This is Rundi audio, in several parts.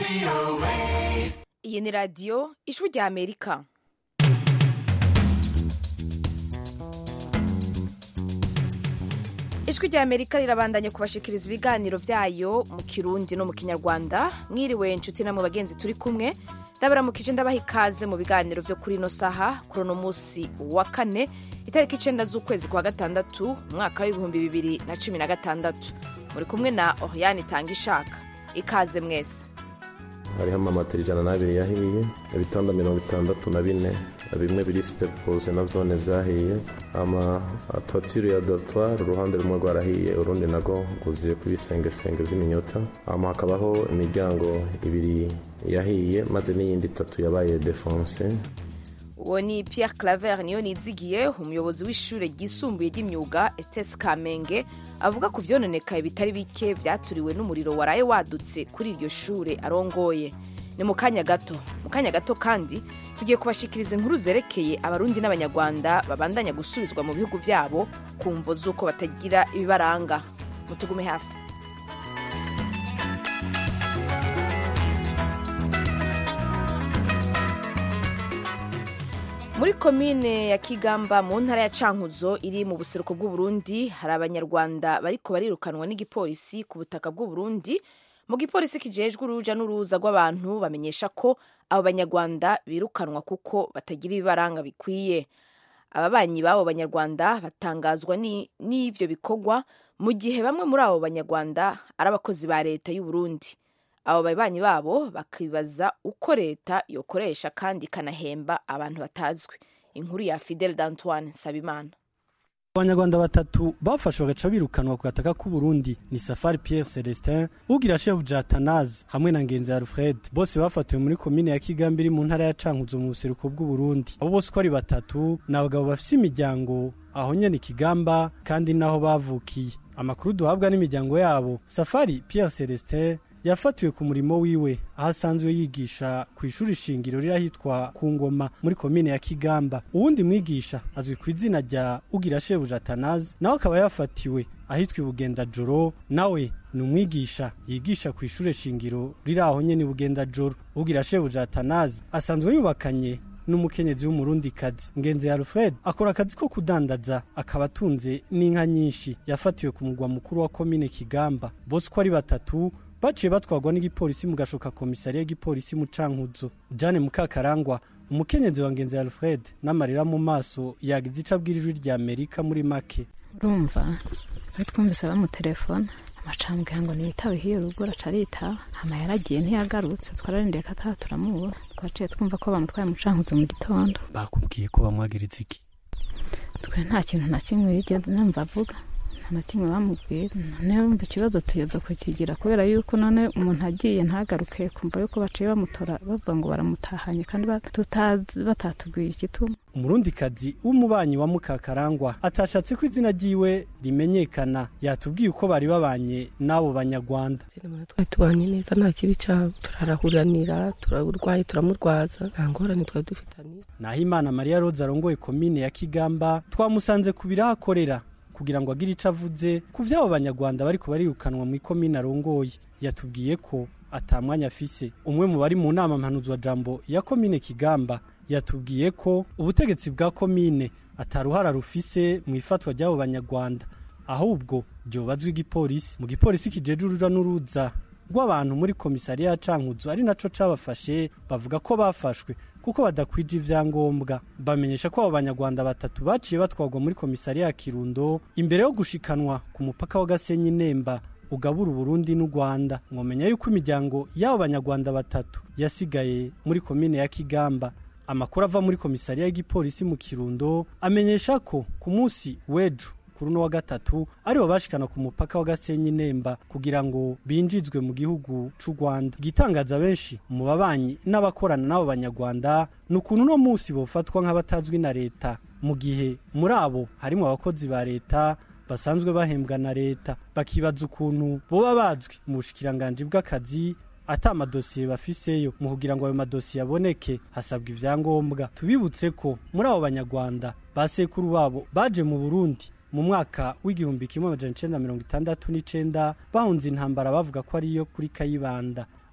iyi ni radiyo ijwi rya amerika ijwi rya amerika rirabandanya kubashikiriza ibiganiro byayo mu kirundi no mu kinyarwanda mwiriwe inshuti namwe bagenzi turi kumwe ndabaramukije ndabaha ikaze mu biganiro byo kuri ino saha kuri uno munsi wa kane itariki icenda z'ukwezi kwa gatandatu umwaka w'ibihumbi bibiri na cumi na gatandatu muri kumwe na oriane itanga ishaka ikaze mwese hariho amamatera ijana n'abiri yahiye ibitanda mirongo itandatu na bine bimwe biri sipepose na zone zahiye ama twatire ya dotwari uruhande rumwe rwarahiye urundi nago rwuzuye ku bisengesenge by'iminyota ama hakabaho imiryango ibiri yahiye maze n'iyindi itatu yabaye defonse uwo ni pierre claver niyo nizigiye umuyobozi w'ishuri ryisumbuye ry'imyuga etesi kamenge avuga ku vyononekaye bitari bike vyaturiwe n'umuriro waraye wadutse kuri iryo shure arongoye ni mu kanya gato mu kanya gato kandi tugiye kubashikiriza inkuru zerekeye abarundi n'abanyarwanda babandanya gusubizwa mu bihugu vyabo ku mvo z'uko batagira ibibaranga mutugume hafi muri komine ya kigamba mu ntara ya cankuzo iri mu buseruko bw'uburundi hari abanyarwanda bariko barirukanwa n'igipolisi ku butaka bw'uburundi mu gipolisi kijejwe uruja n'uruza rw'abantu bamenyesha ko abo banyarwanda birukanwa kuko batagira ibibaranga bikwiye ababanyi b'abo banyarwanda batangazwa n'ivyo bikorwa mu gihe bamwe muri abo banyarwanda ari abakozi ba leta y'uburundi abo babanyi babo bakibaza uko leta yokoresha kandi ikanahemba abantu batazwi inkuru ya fidel d'antoine sabimana abanyarwanda batatu bafashwe bagaca birukanwa ku gataka k'uburundi ni safari pierre celestin ugira shefu jatanazi hamwe na ngenzi alfred bose bafatiwe muri komine ya kigambi iri mu ntara ya cankuzo mu buseruko bw'uburundi abo bose uko ari batatu ni abagabo bafise imiryango aho nyene ikigamba kandi naho bavukiye amakuru duhabwa n'imiryango yabo safari pierre celestin yafatiwe ku murimo wiwe aho asanzwe yigisha ku ishuri shingiro riri ahitwa ku ngoma muri komine ya kigamba uwundi mwigisha azwi ku izina rya ugira shebuja atanazi nawe akaba yafatiwe ahitwa ibugendajoro nawe ni umwigisha yigisha ku ishuri shingiro riri aho nyene ibugendajoro ugira shebuja atanazi asanzwe yubakanye n'umukenyezi w'umurundikazi ngenzi alfred akora akazi ko kudandaza akaba atunze n'inka nyinshi yafatiwe ku mugwa mukuru wa komine kigamba bose uko ari batatu baciye batwarwa n'igipolisi mu gashoka komisariya y'igipolisi mu cankuzo jane mukakarangwa umukenyezi wa ngenzi alfred n'amarira mu maso yagize ico abwira ijwi rya amerika muri make urumva iyo twumvise bamutelefona amacambwira ngo niyitabe hiyo rugo araca aritaha hama yaragiye ntiyagarutse twararindiye ko ataha turamubura twaciye twumva ko bamutwaye mu cankuzo mu gitondo bakubwiye ko bamwagiriza iki twe nta kintu na kimwe yigeze numva avuga na kimwe bamubwira none wumva ikibazo tuyoza kukigira kubera yuko none umuntu agiye ntagaruke kumva yuko baciye bamutora bavuga ngo baramutahanye kandi batatubwiye igituma umurundikazi w'umubanyi wa mukakarangwa atashatse ko izina ryiwe rimenyekana yatubwiye uko bari babanye n'abo banyarwanda twari tubanye neza nta kibi cyabo turarahuranira turarwaye turamurwaza nta ngorane twari dufitanye naho imana mariya roza arongoye komine ya kigamba twamusanze ku biraho akorera kugira ngo agire ico avuze ku vy'abo banyarwanda bariko barirukanwa mu ikomine arongoye yatubwiye ko atamwanya afise umwe mu bari mu nama mpanuzwa jambo ya komine kigamba yatubwiye ko ubutegetsi bwa komine ataruhara rufise mu ifatwa ry'abo banyarwanda ahubwo ryobazwa igipolisi mu gipolisi kijeje uruja n'uruza rw'abantu muri komisariya ya cankuzo ari naco cabafashe bavuga ko bafashwe kuko badakwije ivyangombwa bamenyesha ko abo banyarwanda batatu baciye batwarwa muri komisariya ya kirundo imbere yo gushikanwa ku mupaka wa gasenyi nemba ugabura uburundi n'u rwanda mwomenya yuko imiryango y'abo banyarwanda batatu yasigaye muri komine ya kigamba amakuru ava muri komisariya y'igipolisi mu kirundo amenyesha ko ku munsi w'ejo kuri uno wa gatatu aribo bashikana ku mupaka wa gasenyi nemba kugira ngo binjizwe mu gihugu c'u rwanda igitangaza benshi mu babanyi n'abakorana n'abo banyarwanda ni ukuntu uno munsi bofatwa nk'abatazwi na leta mu gihe muri abo harimo abakozi ba leta basanzwe bahembwa na leta bakibaza ukuntu boba bazwi mu bushikiranganji bw'akazi ata amadosiye bafiseyo mu kugira ngo ayo madosiye aboneke hasabwa ivyangombwa tubibutse ko muri abo banyarwanda ba sekuru babo baje mu burundi mu mwaka w'igihumbi kimwe amajana icenda mirongo itandatu n'icenda bahunze intambara bavuga ko ariyo kuri kayibanda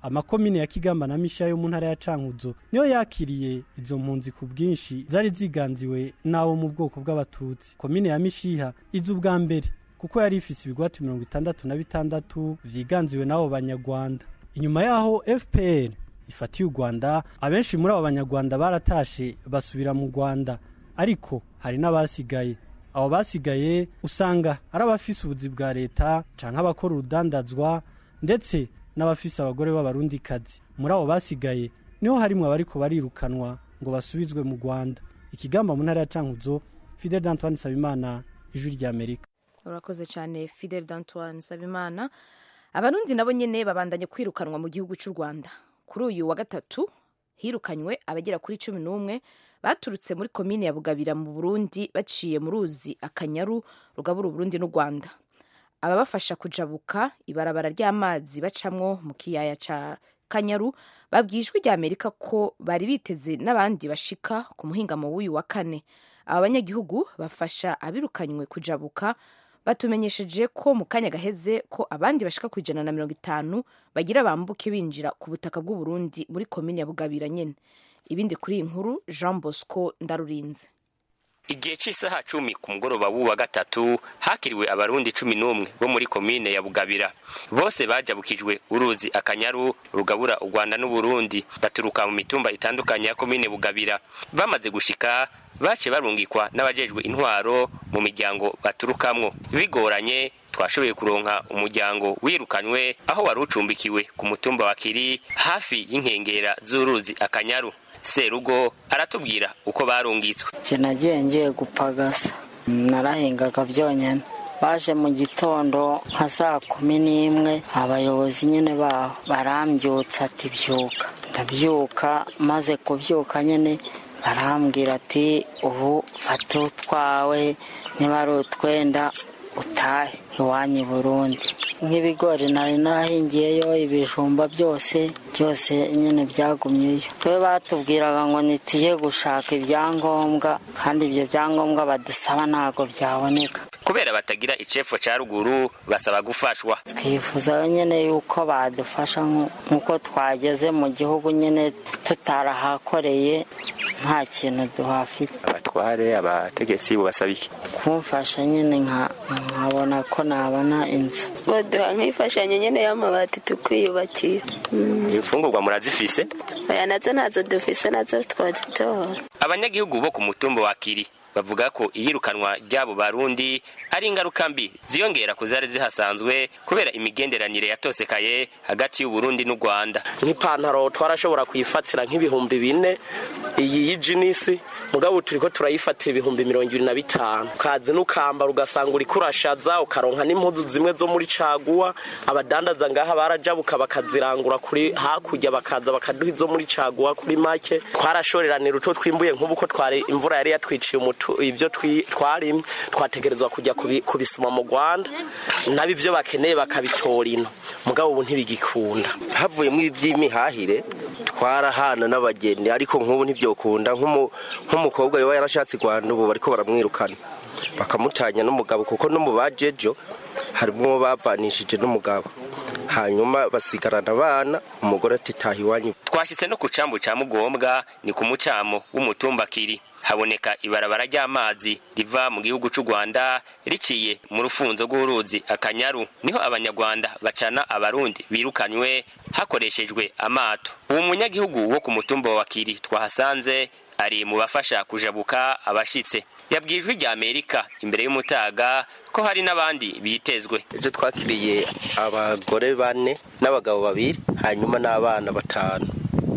amakomine ya kigamba na misha yo mu ntara ya cankuzo niyo yakiriye izo mpunzi ku bwinshi zari ziganziwe n'abo mu bwoko bw'abatutsi komine ya mishiha iza ubwa mbere kuko yari ifise ibigwati mirongo itandatu na bitandatu vyiganziwe n'abo banyarwanda inyuma yaho fpr ifatiye u rwanda abenshi muri abo banyarwanda baratashe basubira mu rwanda ariko hari n'abasigaye abo basigaye usanga ari abafise ubuzi bwa leta canke abakora urudandazwa ndetse n'abafise abagore b'abarundikazi muri abo basigaye niho harimwo abariko barirukanwa ngo basubizwe mu rwanda ikigamba mu ntara ya cankuzo fidel d'antoine sabimana ijwi ry'amerika urakoze cyane fidel d'antoine sabimana abarundi nabo nyene babandanye kwirukanwa mu gihugu cy'u rwanda kuri uyu wa gatatu hirukanywe abagera kuri cumi n'umwe baturutse muri komine ya bugabira mu burundi baciye mu ruzi akanyaru rugabura uburundi n'u rwanda ababafasha kujabuka ibarabara ry'amazi bacamwo mu kiyaya ca kanyaru babwiye ijwi rya amerika ko bari biteze n'abandi bashika ku muhingamo w'uyu wa kane aba banyagihugu bafasha abirukanywe kujabuka batumenyesheje ko mu kanya gaheze ko abandi bashika ku ijana na mirongo itanu bagira bambuke binjira ku butaka bw'uburundi muri komine ya bugabira nyene ibindi kuri iyi nkuru jean bosco ndarurinze igihe cy'isaha cumi ku mugoroba w'uwa gatatu hakiriwe abarundi cumi n'umwe bo muri komine ya bugabira bose bajabukijwe uruzi akanyaru rugabura u rwanda n'uburundi baturuka mu mitumba itandukanye ya komine bugabira bamaze gushika bace barungikwa n'abajejwe intwaro mu miryango baturukamwo bigoranye twashoboye kuronka umuryango wirukanywe aho wari ucumbikiwe ku mutumba wa kiri hafi y'inkengera z'uruzi akanyaru serugo aratubwira uko barungitswe nje nagiye ngiye gupagasa narahingaga byonyine baje mu gitondo nka saa kumi n'imwe abayobozi nyine baho barambyutsa ati byuka ndabyuka maze kubyuka nyine barambwira ati ubu fata utwawe niba ari utwenda utahe iwanyu i burundi nk'ibigori nari narahingiyeyo ibijumba byose byose nyine byagumyeyo twe batubwiraga ngo ntitujye gushaka ibyangombwa kandi ibyo byangombwa badusaba ntabwo byaboneka kubera batagira icepfo ca ruguru basaba gufashwa twifuza nyine yuko badufasha nk'uko twageze mu gihugu nyine tutarahakoreye nta kintu duhafite abatware abategetsi bubasaba iki kumfasha nyine nkabona ko nabona inzu baduha nk'imfashanyo nyine y'amabati tukwiyubakira imfungurwa murazifise aya nazo ntazo dufise nazo twazitora abanyagihugu bo ku mutumba wa kiri bavuga ko iyirukanwa ry'abo barundi ari ingaruka mbi ziyongera ku zari zihasanzwe kubera imigenderanire yatosekaye hagati y'uburundi n'u rwanda nk'ipantaro twarashobora kuyifatira nk'ibihumbi bine iyi y'ijinisi mugabo turiko turayifatira ibihumbi mirongo ibiri na bitanu ukazi n'ukambara ugasanga uriko urashaza ukaronka n'impuzu zimwe zo muri caguwa abadandaza ngaha barajabuka bakazirangura kuri hakurya bakaza bakaduha izo muri caguwa kuri make twarashoreranira utwo twimbuye nk'ubu ko twari imvura yari yatwiciye umutu ibyo twarimye twategerezwa kujya kubisuma mu rwanda nabo ibyo bakeneye bakabitora ino mugabo ubu ntibigikunda havuyemo iby'imihahire twarahana n'abageni ariko nk'ubu ntibyokunda nk'umukobwa yaba yarashatse i rwanda ubu bariko baramwirukana bakamutanya n'umugabo kuko no mu bajejo harimo bavanishije n'umugabo hanyuma basigarana abana umugore atitaha iwanyu twashyitse no ku cambu ca mugombwa ni ku mucamo w'umutumba kiri haboneka ibarabara ry'amazi riva mu gihugu cy'u rwanda riciye mu rufunzo rw'uruzi akanyaru niho abanyarwanda bacana abarundi birukanywe hakoreshejwe amato uwo munyagihugu wo ku mutumba wa kiri twahasanze ari mu bafasha kujabuka abashitse yabwiye ijwi rya amerika imbere y'umutaga ko hari n'abandi bitezwe ejo twakiriye abagore bane n'abagabo babiri hanyuma n'abana batanu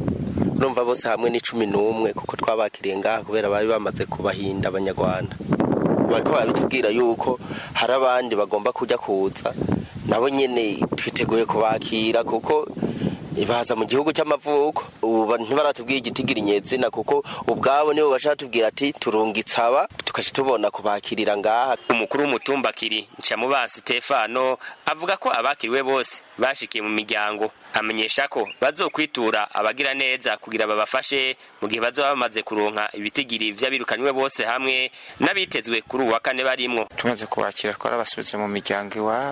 urumva bose hamwe ni cumi n'umwe kuko twabakiriye ngaha kubera bari bamaze kubahinda abanyarwanda bariko barabitubwira yuko hari abandi bagomba kujya kuza nabo nyene twiteguye kubakira kuko baza mu gihugu cy'amavuko ubu ntibaratubwira igitigiri nyezina kuko ubwabo nibo bashaka tubwira ati turungitse aba tukaca tubona kubakirira ngaha umukuru w'umutumba kiri ncamubansi stefano avuga ko abakiriwe bose bashikiye mu miryango amenyesha ko bazokwitura abagira neza kugira babafashe mu gihe bazoba bamaze kuronka ibitigiri vy'abirukanywe bose hamwe n'abitezwe kuri uwa kane barimwo tumaze kubakira twarabasubitse mu miryango iwabo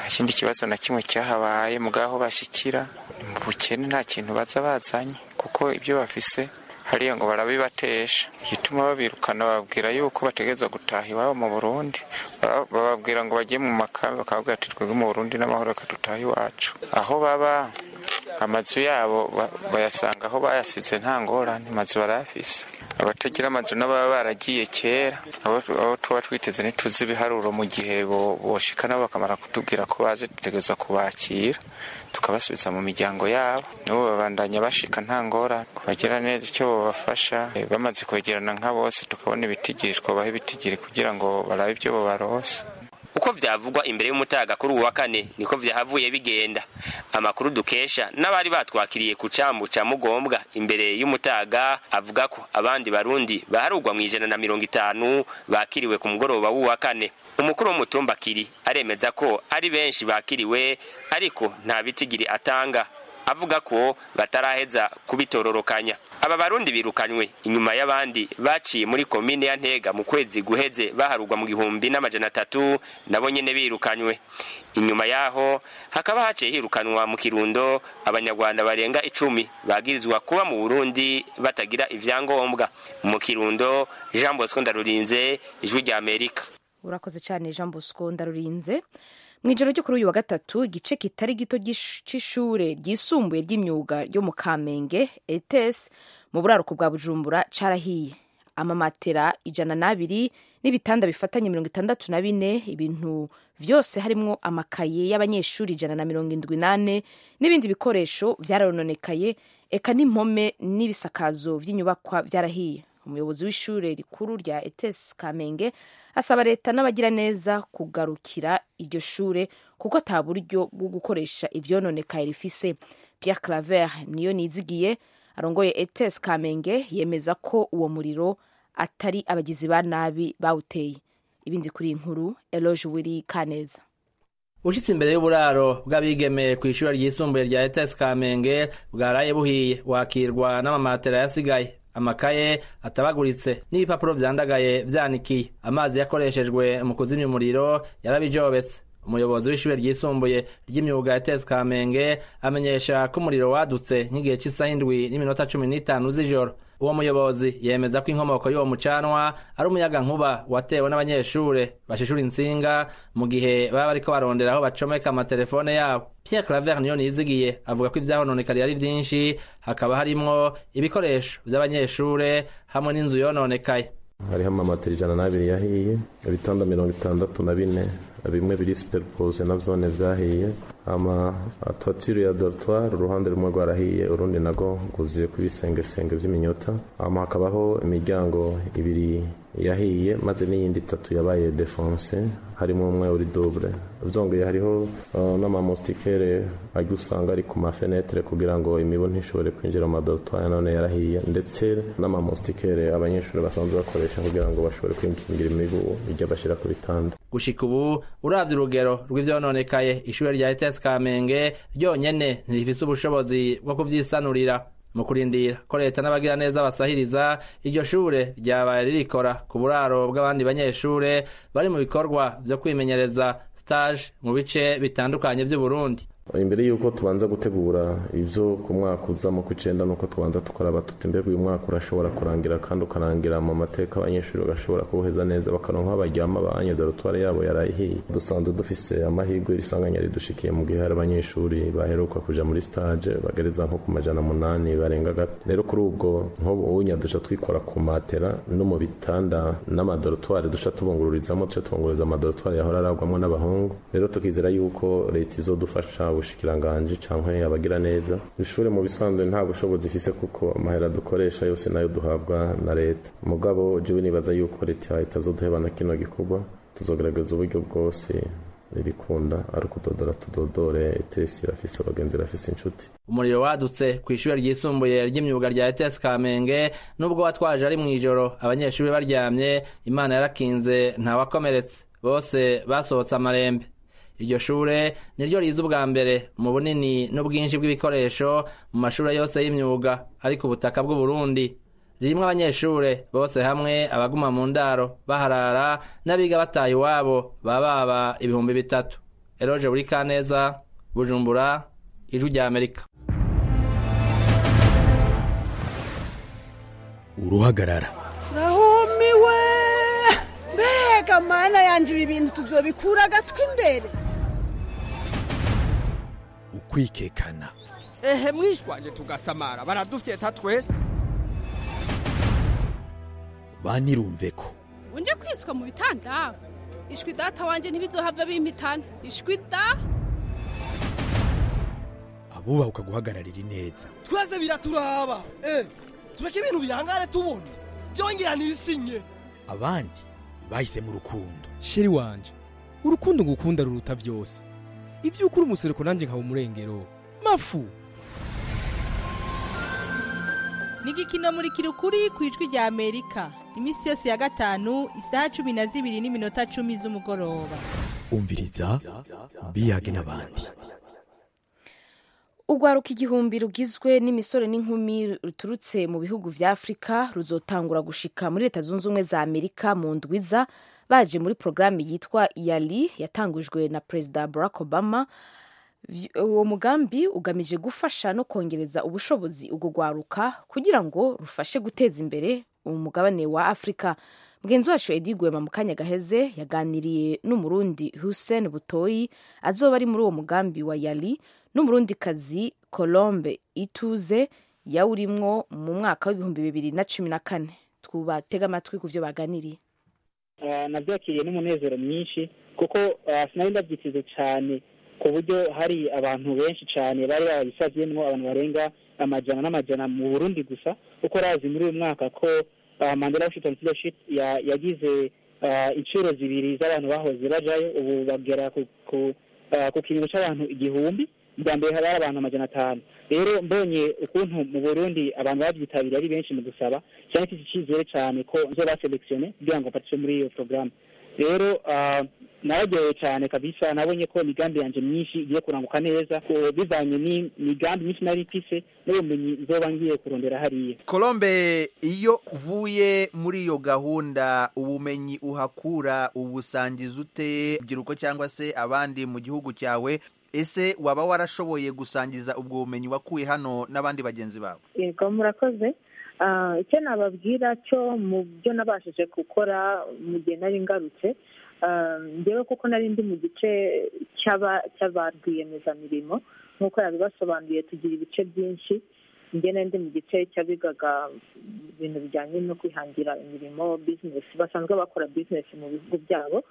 nta kindi kibazo na kimwe cyahabaye mugaho bashikira mu bukene nta kintu baza bazanye kuko ibyo bafise hariya ngo barabibatesha igituma babirukana bababwira yuko bategereza gutaha iwabo mu burundi bababwira ngo bajye mu makambi bakababwira ati twebwe mu burundi n'amahoro reka dutahe iwacu aho baba amazu yabo bayasanga aho bayasize nta ngorane amazu barayafise abatagira amazu n'ababa baragiye kera abo tuba twiteze ntituzi ibiharuro mu gihe boshika nabo bakamara kutubwira ko baje dutegereza kubakira tukabasubiza mu miryango yabo nabo babandanya bashika nta ngorane kubagira neza icyo babafasha bamaze kwegerana nka bose tukabona ibitigiri twabaha ibitigiri kugira ngo barabe ibyo babarose uko vyavugwa imbere y'umutaga kuri uwa kane niko vyahavuye bigenda amakuru dukesha n'abari batwakiriye ku cambu ca mugombwa imbere y'umutaga avuga ko abandi barundi baharugwa mw'ijana na mirongo itanu bakiriwe ku mugoroba w'uwa kane umukuru w'umutumba kiri aremeza ko ari benshi bakiriwe ariko nta bitigiri atanga avuga ko bataraheza kubitororokanya aba barundi birukanywe inyuma y'abandi baciye muri komine ya ntega mu kwezi guheze baharugwa mu gihumbi n'amajana atatu nabo nyene birukanywe inyuma yaho hakaba haciye hirukanwa mu kirundo abanyarwanda barenga icumi bagirizwa kuba mu burundi batagira ivyangombwa mu kirundo jean bosco ndarurinze ijwi rya amerika urakoze cyane jean bosco ndarurinze mu ijoro ryo kuri uyu wa gatatu igice kitari gito cy'ishure ryisumbuye ry'imyuga ryo mu kamenge etes mu buraruko bwa bujumbura carahiye amamatera ijana n'abiri n'ibitanda bifatanye mirongo itandatu na bine ibintu vyose harimwo amakaye y'abanyeshuri ijana na mirongo indwi nane n'ibindi bikoresho vyarononekaye eka n'impome n'ibisakazo vy'inyubakwa vyarahiye umuyobozi w'ishure rikuru rya etes kamenge asaba leta n'abagira neza kugarukira iryo shure kuko ata buryo bwo gukoresha ivyononekaye rifise pierre claver niyo nizigiye arongoye etes kamenge yemeza ko uwo muriro atari abagizi ba nabi bawuteye ibindi kuri iyi nkuru eloge wiri kaneza ushitse imbere y'uburaro bw'abigeme ku ishuri ryisumbuye rya etes kamenge bwaraye buhiye wakirwa n'amamatera yasigaye amakaye atabaguritse n'ibipapuro vyandagaye vyanikiye amazi yakoreshejwe mu kuzimya umuriro yarabijobetse umuyobozi w'ishure ryisumbuye ry'imyuga ya tesi kamenge amenyesha ko umuriro wadutse nk'igihe cy'isaha indwi n'iminota cumi n'itanu z'ijoro uwo muyobozi yemeza ko inkomoko y'uwo mucanwa ari umuyaga nkuba watewe n'abanyeshure bashishura insinga mu gihe baba bariko barondera aho bacomeka amatelefone yabo pierre claver niyo nizigiye avuga ko ivyahononekariye ari vyinshi hakaba harimwo ibikoresho vy'abanyeshure hamwe n'inzu yononekaye hariho amamatera ijana n'abiri yahiye ibitanda mirongo itandatu na bine bimwe biri superpose na vyone vyahiye ama toiture ya dortoir uruhande rumwe rwarahiye urundi nago rwuzuye ku ibisengesenge vy'iminyota ama hakabaho imiryango ibiri yahiye maze n'iyindi itatu yabaye defonse harimo umwe uri double vyongeye hariho uh, n'amamustikere ajya usanga ari ku mafenetre kugira ngo imibu ntishobore kwinjira mu madortoir none yarahiye ndetse n'amamustikere abanyeshuri basanzwe bakoresha kugira ngo bashobore kwinkingira imibu ijya bashira ku bitanda gushika ubu uravye urugero rw'ivyononekaye ishure rya ETS Kamenge ryonyene ntirifise ubushobozi bwo kuvyisanurira mu kurindira ko leta n'abagira neza basahiriza iryo shure ryabaye ririkora ku buraro bw'abandi banyeshure bari mu bikorwa vyo kwimenyereza stage mu bice bitandukanye vy'uburundi imbere y'uko tubanza gutegura ibyo ku mwaka uza mu kw'icenda nuko tubanza tukaraba tuti mbega uyu mwaka urashobora kurangira kandi ukarangira mu mateka abanyeshuri bagashobora kuwuheza neza bakaronka baryama banye dorotware yabo yarayihiye dusanzwe dufise amahirwe risanganya ridushikiye mu gihe hari abanyeshuri baheruka kuja muri stage bagereza nko ku majana munani barenga gato rero kuri ubwo nk'ubu unya duca twikora ku matera no mu bitanda n'amadorotware duca tubungururizamo duca tubungururiza amadorotware yahora aragwamo n'abahungu rero tukizera yuko leta izodufasha ubushikiranganje canke abagira neza ishure mu bisanzwe nta bushobozi ifise kuko amahera dukoresha yose nayo duhabwa na leta mugabo jewe nibaza yuko leta itazoduheba na kino gikorwa tuzogerageza uburyo bwose ribikunda ari ukudodora tudodore etesi irafise abagenzi irafise inshuti umuriro wadutse ku ishure ryisumbuye ry'imyuga rya ETS Kamenge nubwo watwaje ari mw'ijoro abanyeshuri baryamye imana yarakinze ntawakomeretse bose basohotse amarembe iryo shure niryo riza ubwa mbere mu bunini n'ubwinshi bw'ibikoresho mu mashure yose y'imyuga ari ku butaka bw'uburundi ririmwo abanyeshure bose hamwe abaguma mu ndaro baharara n'abiga bataha iwabo baba baba ibihumbi bitatu eroje buri kaneza bujumbura ijwi rya amerika uruhagarara rahumiwe mbega mana yanje ibi bintu tuzobikura agatwi imbere ukwikekana ehe mwishwanje tugasamara baradufyeta twese banirumve ko unje kwiswa mu bitanda ishwi data wanje ntibizohava bimpitana ishwi da abubaha guhagararira ineza twese biraturaba eh tureke ibintu bihangane tubone byongera nisinye abandi bahise mu rukundo sheri wanje urukundo ngukunda ruruta byose ibyo ukuri umusereko nanjye nkaba umurengero mafu ni igikino muri kirukuri ku ijwi rya amerika iminsi yose ya gatanu isaha cumi na zibiri n'iminota cumi z'umugoroba umviriza biyage n'abandi urwaruka igihumbi rugizwe n'imisore n'inkumi ruturutse mu bihugu vya afurika ruzotangura gushika muri leta zunze ubumwe za amerika mu ndwiza baje muri porogaramu yitwa yali yatangujwe na perezida barack obama uwo mugambi ugamije gufasha no kongereza ubushobozi ubwo rwaruka kugira ngo rufashe guteza imbere umugabane wa afurika mugenzi wacu edi gwema mu kanya gaheze yaganiriye n'umurundi hussein butoyi azoba ari muri uwo mugambi wa yali n'umurundikazi colombe ituze yawurimwo mu mwaka w'ibihumbi bibiri na cumi na kane twubatega amatwi ku byo baganiriye nabyakiriye n'umunezero mwinshi kuko sinari ndabyiteze cyane ku buryo hari abantu benshi cyane bari babisaziyemo abantu barenga amajana n'amajana mu burundi gusa kuko razi muri uyu mwaka ko mandela washington fellowship yagize inshuro zibiri z'abantu bahoze bajayo ubu bagera ku kiringo cy'abantu igihumbi bwa mbere haba hari abantu amajana atanu rero mbonye ukuntu mu burundi abantu babyitabiriye ari benshi mu gusaba cyane mfite icyizere cyane ko nzo baselekisione kugira ngo mfatishe muri iyo porogaramu rero nararyohewe cyane kabisa nabonye ko imigambi yanjye myinshi igiye kuranguka neza bivanye n'imigambi myinshi nari mfise n'ubumenyi nzoba ngiye kurondera hariya colombe iyo uvuye muri iyo gahunda ubumenyi uhakura ubusangiza ute urubyiruko cyangwa se abandi mu gihugu cyawe ese waba warashoboye gusangiza ubwo bumenyi wakuye hano n'abandi bagenzi bawe yego murakoze icyo nababwira cyo mu byo nabashije gukora mu gihe nari ngarutse ngewe kuko nari ndi mu gice cy'aba rwiyemezamirimo nk'uko yabibasobanuriye tugira ibice byinshi njye nari ndi mu gice cy'abigaga ibintu bijyanye no kwihangira imirimo bizinesi basanzwe bakora bizinesi mu bihugu byabo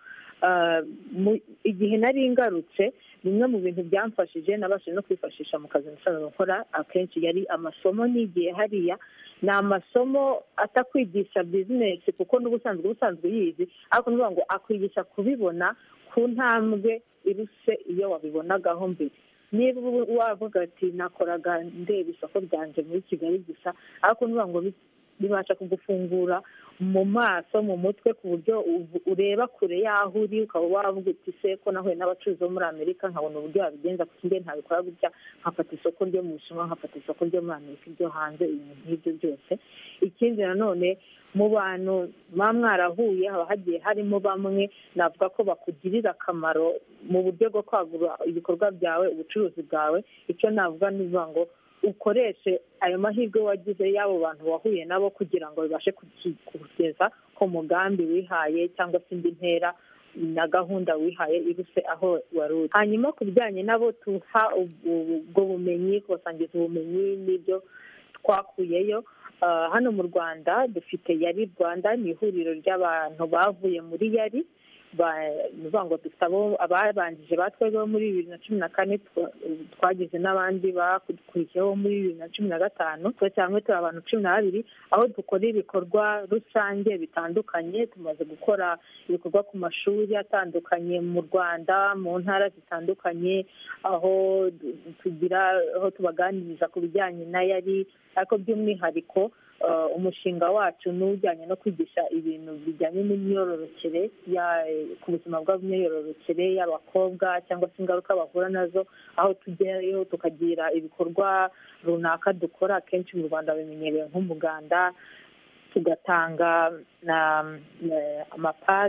igihe nari ngarutse bimwe mu bintu byamfashije nabashije no kwifashisha mu kazi nasanzwe nkora akenshi yari amasomo nigiye hariya ni amasomo atakwigisha bizinesi kuko n'ubusanzwe ubusanzwe uyizi ariko ni ngo akwigisha kubibona ku ntambwe iruse iyo wabibonagaho mbere niba wavuga ati nakoraga ndeba isoko ryanjye muri kigali gusa ariko ni ngo bibasha kugufungura mu maso mu mutwe ku buryo ureba kure y'aho uri ukaba wavuga uti se ko nahuye n'abacuruzi bo muri amerika nkabona uburyo wabigenza kuko njye ntabikora gutya nkafata isoko ryo mu bushinwa nkafata isoko ryo muri amerika iryo hanze ibintu nk'ibyo byose ikindi nanone mu bantu muba mwarahuye haba hagiye harimo bamwe navuga ko bakugirira akamaro mu buryo bwo kwagura ibikorwa byawe ubucuruzi bwawe icyo navuga ni ngo ukoreshe ayo mahirwe wagize y'abo bantu wahuye nabo kugira ngo bibashe kugeza ku mugambi wihaye cyangwa se indi ntera na gahunda wihaye iruse aho wari uri hanyuma ku bijyanye nabo tuha ubwo bumenyi kubasangiza ubumenyi n'ibyo twakuyeyo hano mu rwanda dufite yari rwanda ni ihuriro ry'abantu bavuye muri yari bivuga ngo dufite abo ababanjije batweho muri bibiri na cumi na kane twagize n'abandi bakurikiyeho muri bibiri na cumi na gatanu cyangwa turi abantu cumi na babiri aho dukora ibikorwa rusange bitandukanye tumaze gukora ibikorwa ku mashuri atandukanye mu rwanda mu ntara zitandukanye aho tugira aho tubaganiriza ku bijyanye na yari ariko by'umwihariko umushinga wacu ni ujyanye no kwigisha ibintu bijyanye n'imyororokere ku buzima bw'imyororokere y'abakobwa cyangwa se ingaruka bahura nazo aho tujyayo tukagira ibikorwa runaka dukora akenshi mu rwanda bimenyerewe nk'umuganda tugatanga amapadi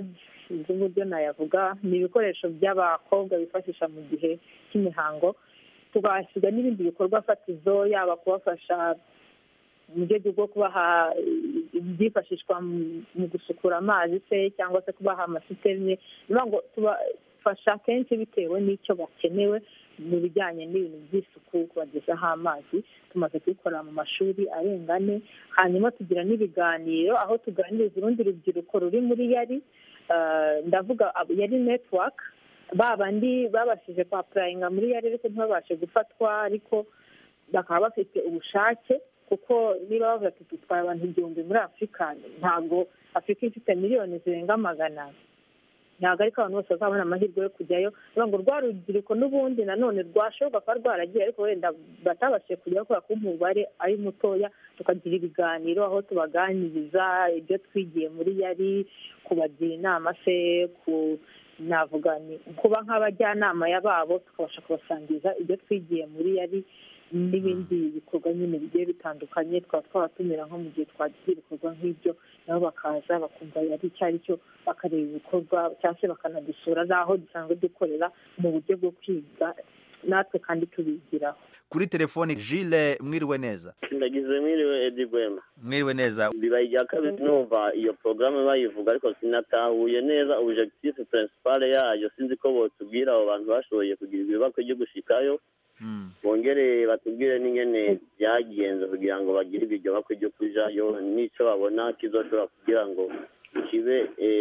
sinzi uburyo nayavuga ni ibikoresho by'abakobwa bifashisha mu gihe cy'imihango tugahasiga n'ibindi bikorwa fatizo yaba kubafasha mu rwego rwo kubaha ibyifashishwa mu gusukura amazi se cyangwa se kubaha amasiterine niyo ngo tubafasha kenshi bitewe n'icyo bakenewe mu bijyanye n'ibintu by'isuku kubagezaho amazi tumaze kubikorera mu mashuri arenga ane hanyuma tugira n'ibiganiro aho tuganiriza urundi rubyiruko ruri muri yari ndavuga yari netiwaka ba bandi babashije kwapurayinga muri yari ariko ntibabashe gufatwa ariko bakaba bafite ubushake kuko niba bavuga ati dutwaye abantu igihumbi muri afurika ntabwo afurika ifite miliyoni zirenga magana ntabwo ariko abantu bose bazabona amahirwe yo kujyayo ngo rwa rubyiruko n'ubundi nanone rwashoboka kuba rwaragiye ariko wenda batabashije kujyayo kubera ko umubare ari mutoya tukagira ibiganiro aho tubaganiriza ibyo twigiye muri yari kubagira inama se ku navuga ni kuba nk'abajyanama babo tukabasha kubasangiza ibyo twigiye muri yari n'ibindi bikorwa nyine bigiye bitandukanye twaba twabatumira nko mu gihe twagize ibikorwa nk'ibyo nabo bakaza bakumva yari icyo ari cyo bakareba ibikorwa cyangwa se bakanadusura n'aho dusanzwe dukorera mu buryo bwo kwiga natwe kandi tubigiraho kuri telefoni jile mwiriwe neza ndagize mwiriwe edi gwema mwiriwe neza bibaye ibya kabiri numva iyo porogaramu bayivuga ariko sinatahuye neza objectif principale yayo sinzi ko botubwira abo bantu bashoboye kugira ibibakwe byo gushikayo bongere batubwire n'ingene byagenze kugira ngo bagire ibiryo bakwe byo kujayo n'icyo babona kizoshobora kugira ngo kibe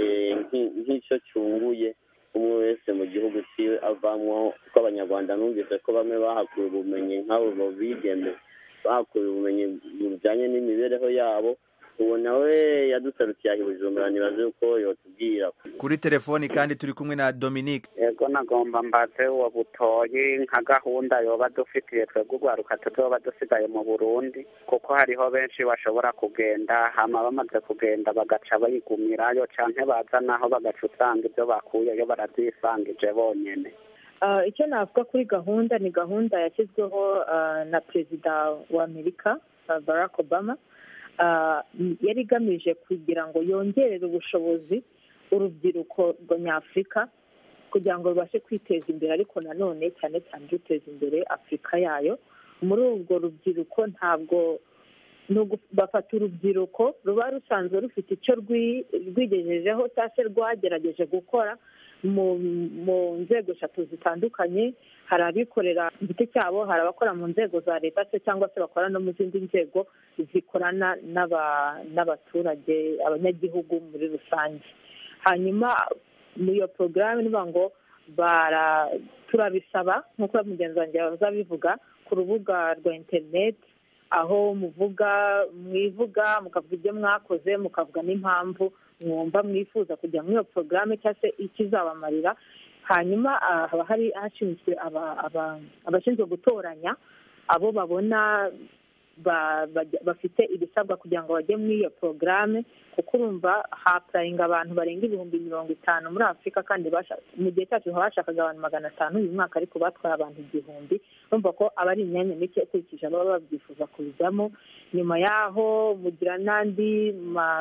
nk'icyo cyunguye umwe wese mu gihugu cyiwe avamwo kuko abanyarwanda numvise ko bamwe bahakuye ubumenyi nk'abo bigeme bahakuye ubumenyi bujyanye n'imibereho yabo ubu nawe yadusarukiye aho bujumbura ntibaze uko yotubwira kuri telefoni kandi turi kumwe na dominique yego nagomba mbaze uwo butoyi nka gahunda yoba dufitiye twebwe urwaruka tuzoba dusigaye mu burundi kuko hariho benshi bashobora kugenda hama bamaze kugenda bagaca bayigumirayo canke baza naho bagaca usanga ibyo bakuyeyo baravyisangije bonyene icyo navuga kuri gahunda ni gahunda yashyizweho na perezida wa amerika barack obama yari igamije kugira ngo yongerere ubushobozi urubyiruko rw'anyafurika kugira ngo rubashe kwiteza imbere ariko nanone cyane cyane ruteza imbere afurika yayo muri urwo rubyiruko ntabwo bafata urubyiruko ruba rusanzwe rufite icyo rwigejejeho cyangwa se rwagerageje gukora mu nzego eshatu zitandukanye hari abikorera ku giti cyabo hari abakora mu nzego za leta se cyangwa se bakora no mu zindi nzego zikorana n'abaturage abanyagihugu muri rusange hanyuma muri iyo porogaramu niba ngo turabisaba nk'uko mugenzi wanjye bazabivuga ku rubuga rwa interineti aho muvuga mwivuga mukavuga ibyo mwakoze mukavuga n'impamvu mwumva mwifuza kujya muri iyo porogaramu cyangwa se ikizabamarira hanyuma haba hari hashinzwe abashinzwe gutoranya abo babona bafite ibisabwa kugira ngo bajye muri iyo porogaramu kuko urumva hapurayinga abantu barenga ibihumbi mirongo itanu muri afurika kandi mu gihe cyacu bashakaga abantu magana atanu uyu mwaka ariko batwaye abantu igihumbi urumva ko aba ari imyanya mike ukurikije ababa babyifuza kubijyamo nyuma y'aho mugira n'andi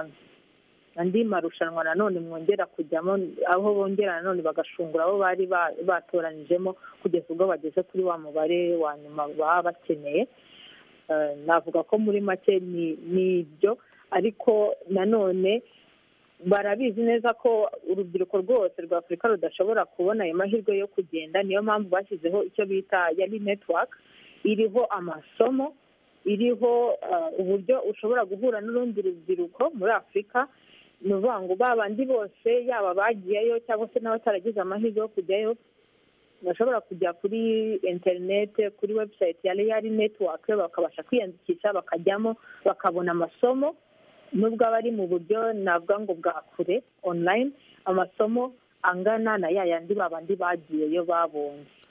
andi marushanwa nanone mwongera kujyamo aho bongera nanone bagashungura abo bari batoranijemo kugeza ubwo bageze kuri wa mubare wa nyuma baba bakeneye navuga ko muri make ni ibyo ariko nanone barabizi neza ko urubyiruko rwose rwa afurika rudashobora kubona ayo mahirwe yo kugenda niyo mpamvu bashyizeho icyo bita yari netiwaka iriho amasomo iriho uburyo ushobora guhura n'urundi rubyiruko muri afurika ni ukuvuga ngo ba bandi bose yaba bagiyeyo cyangwa se n'abataragize amahirwe yo kujyayo bashobora kujya kuri interinete kuri webusayiti ya reyari netiwake bakabasha kwiyandikisha bakajyamo bakabona amasomo nubwo aba ari mu buryo navuga ngo bwa kure onurayini amasomo angana na ya yandi babandi bagiyeyo babonye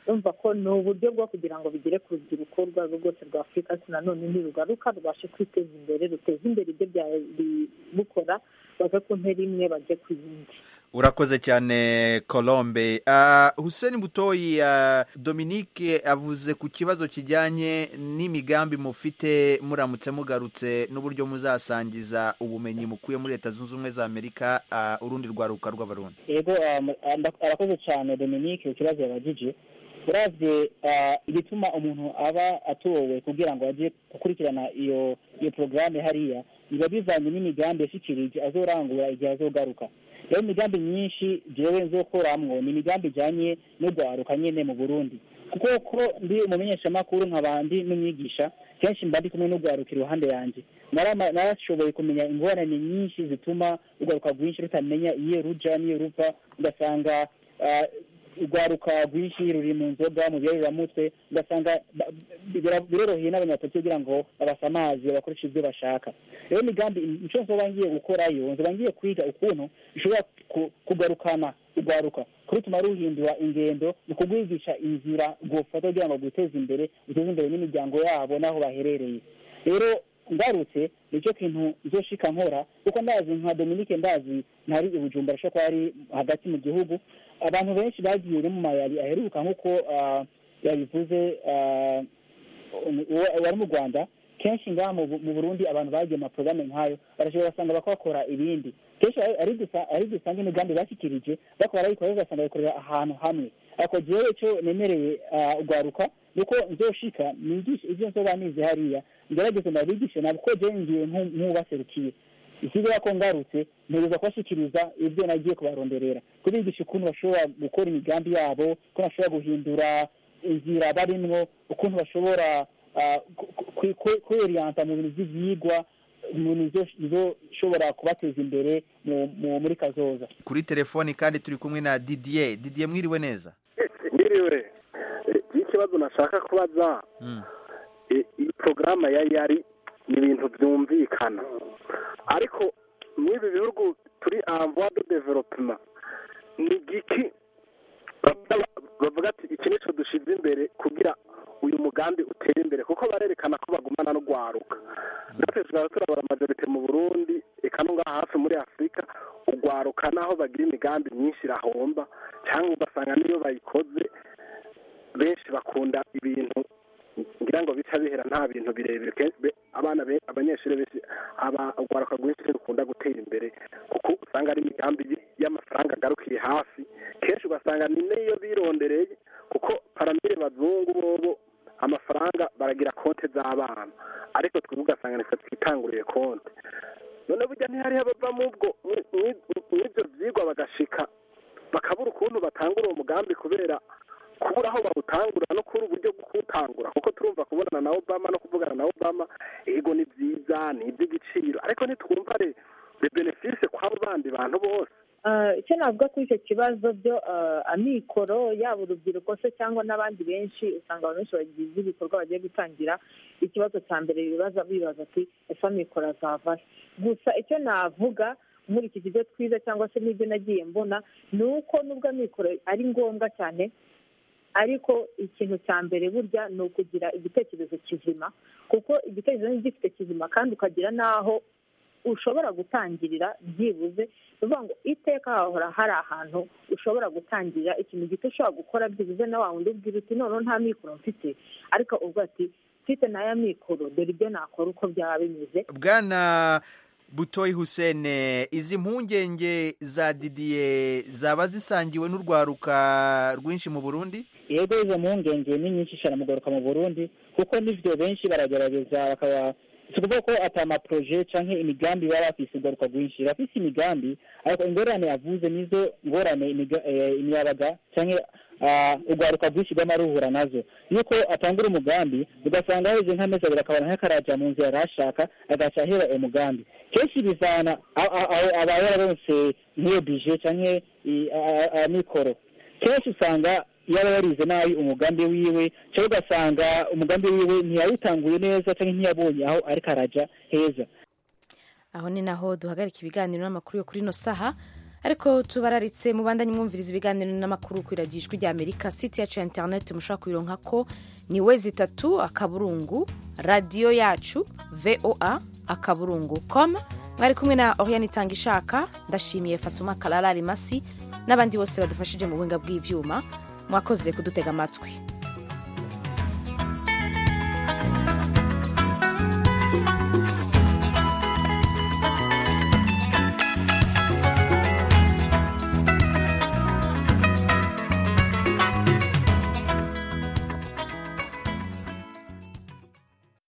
urumva ko ni uburyo bwo kugira ngo bigere ku rubyiruko urwo ari rwo rwose rwa afurika ariko nanone ntirugaruka rubashe kwiteza imbere ruteze imbere ibyo byari bukora bave ku ntera imwe bajye ku yindi urakoze cyane colombe uh, hussein butoyi uh, dominique avuze ku kibazo kijyanye n'imigambi mufite muramutse mugarutse n'uburyo muzasangiza ubumenyi mukuye muri leta zunze ubumwe za amerika uh, urundi rwaruka rw'abarundi yego um, anda- arakoze cyane dominique ku kibazo yabajije uravye uh, igituma umuntu aba atowe kugira ngo ajye gukurikirana iyo iyo porogaramu hariya biba bivanye n'imigambi yashikirije azorangura igihe azogaruka rero imigambi myinshi jewe nzokoramwo ni imigambi ijanye no gwaruka nyene mu burundi kuko ko ndi umumenyeshamakuru nk'abandi n'umwigisha kenshi mba ndi kumwe n'ugwaruka iruhande yanjye Narama- narashoboye kumenya ingorane nyinshi zituma urwaruka rwinshi rutamenya iyo ruja n'iyo ruva ugasanga ah, urwaruka rwinshi ruri mu nzoga mu biyaruramutwe ugasanga ba- bira- biroroheye n'abanyapolitiki kugira ngo babasamaze bakoreshe ibyo bashaka rero imigambi icyo nzoba ngiye gukorayo nzoba ngiye kwiga ukuntu bishobora ku- kugarukana urwaruka kurutuma ruhindura ingendo ni ukugwigisha inzira rwofata kugira ngo rwiteze imbere ruteze imbere n'imiryango yabo n'aho baherereye rero ngarutse nicyo kintu nzoshika nkora kuko ndazi nka dominique ndazi ntari i bujumbura ashobora kuba ari hagati mu gihugu abantu benshi bagiye no mu mayabi aheruka nk'uko ah, yabivuze ah, uwo- wari mu rwanda kenshi ngaha mu Bu- mu burundi abantu bagiye mu maporogaramu nk'ayo barashobora basanga bakora ibindi kenshi ari- ari dusa- ari dusanga imigambi bashyikirije bakora barayikora ugasanga bayikorera ahantu hamwe ariko jewe icyo nemereye ah, urwaruka ni uko nzoshika nigishe ibyo nzoba nize hariya ngerageze ndabigishe nabwo ko jewe ngiye nk'u- nk'ubaserukiye ikigo ko ngarutse ntegereza kubashyikiriza ibyo nagiye kubaronderera kubigisha ukuntu bashobora gukora imigambi yabo ukuntu bashobora guhindura inzira barimwo ukuntu bashobora ah, ku- ku- ku- kwiriyanta mu bintu by'ibyigwa mu bintu bizo- bizoshobora kubateza imbere mu- mu- muri kazoza kuri telefoni kandi turi kumwe na didier didier mwiriwe neza ngiriwe ikibazo nashaka kubaza i- iyi porogaramu ya yari ni ibintu byumvikana ariko muri ibi bihugu turi amvuwa do developema ni igiki bavuga- bavuga ati iki nicyo dushyize imbere kugira uyu mugambi utere imbere kuko barerekana ko bagumana no gwaruka natwe tukaba turabara majorite mu burundi eka no ngaha hafi muri afurika ugwaruka naho bagira imigambi myinshi irahomba cyangwa ugasanga niyo bayikoze benshi bakunda ibintu ngira ngo bica bihera nta bintu birebire kenshi be- abana be- abanyeshuri benshi aba urwaruka rwinshi rukunda gutera imbere kuko usanga ari imigambi y- y'amafaranga agarukiye hafi kenshi ugasanga ni n'iyo birondereye kuko paramire bazungu bobo amafaranga baragira konti z'abana ariko twebwe ugasanga nitwe twitanguriye konti none burya ntihariho abava mu bwo mu- mu- mw'ibyo byigwa bagashika bakabura ukuntu batangura uwo mugambi kubera kubura aho bawutangura no kubura uburyo bwo kuwutangura kuko turumva kubonana na obama no kuvugana na obama ego ni byiza ni iby'igiciro ariko ntitwumva re de benefise kw'abo bandi bantu bose Ah, icyo navuga kuri icyo kibazo byo ah, amikoro yaba urubyiruko se cyangwa n'abandi benshi usanga abantu benshi bagize ibikorwa bagiye gutangira ikibazo cya mbere bibaza bibaza ati ese amikoro azava he?" gusa icyo navuga muri iki kigo twiza cyangwa se n'ibyo nagiye mbona ni uko nubwo amikoro ari ngombwa cyane ariko ikintu cya mbere burya ni ukugira igitekerezo kizima kuko igitekerezo ni gifite kizima kandi ukagira n'aho ushobora gutangirira byibuze ni ukuvuga ngo iteka hahora hari ahantu ushobora gutangirira ikintu gito ushobora gukora byibuze na wa wundi ubwira uti noneho nta mikoro mfite ariko ubwo ati mfite n'aya mikoro dore ibyo nakora uko byaba bimeze bwana butoyi hussein izi mpungenge za didier zaba zisangiwe n'urwaruka rwinshi mu burundi yego izo mpungenge ni nyinshi cyane mu garuka mu burundi kuko n'ivyo benshi baragerageza bakaba si ukuvuga ko ata amaproje canke imigambi baba bafise ugaruka rwinshi bafise imigambi ariko ingorane yavuze nizo ngorane imiga- eh, imiyabaga canke ah, urwaruka rwinshi rwama ruhura nazo yuko atangura umugambi ugasanga heze nk'amezi abiri akabona nk'akaraja mu nzira yari ashaka agaca ahera umugambi kenshi bivana aho aho aba yararonse nk'iyo bije canke i- a- a- amikoro kenshi usanga yaba yarize nabi umugambi wiwe cyangwa ugasanga umugambi wiwe ntiyawutanguye neza cyangwa ntiyabonye aho ariko araja heza aho ni naho duhagarika ibiganiro n'amakuru yo kuri ino saha ariko tubararitse mubandanye mwumviriza ibiganiro n'amakuru ku iradiyo ijwi rya amerika site yacu ya interineti mushobora kuyironka ko ni we zitatu akaburungu radiyo yacu voa akaburungu com mwari kumwe na oriane itanga ishaka ndashimiye fatuma karara rimasi n'abandi bose badufashije mu buhinga bw'ivyuma mwakoze kudutega amatwi